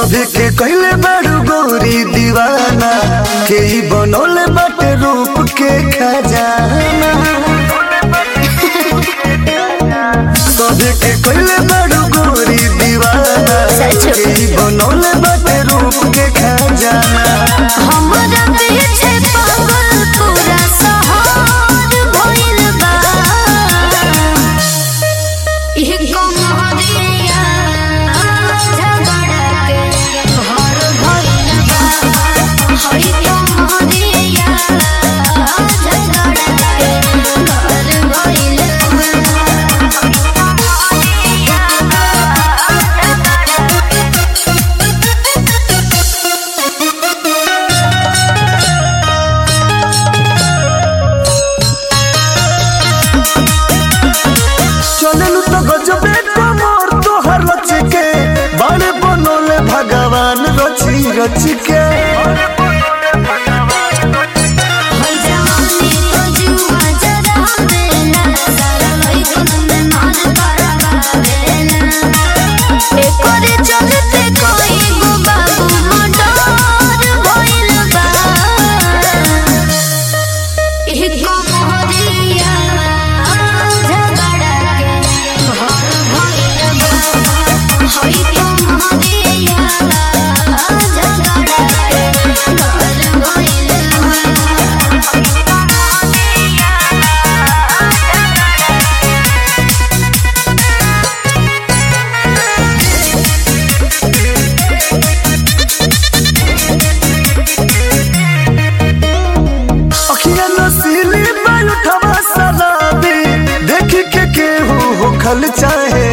सभी के कहले बड़ू गोरी दीवाना के ही बनोले बाटे रूप के खजाना सभी के कहले बड़ू गोरी दीवाना सच। के ही बनोले बाटे रूप के खजाना हमरा पीछे पागल पूरा शहर भइल बा इह कमरिया झगड़ा के घर भइल बा हई कमरिया झगड़ा के घर भइल चललू तो गजबे कमर तोहर रच के बड़े बनोले भगवान रची रच के हई जवानी तो जुआ जरा देना सारा लई कुंद मान करवा देना एकरे चलते कोई गो बाबू मोटर भइल बा इह कमरिया झगड़ा के घर भइल बा हई कमरिया झगड़ा के घर भइल अखिया नसीली बालू ठबा सलाबी देखी के केहू हो खल चाहे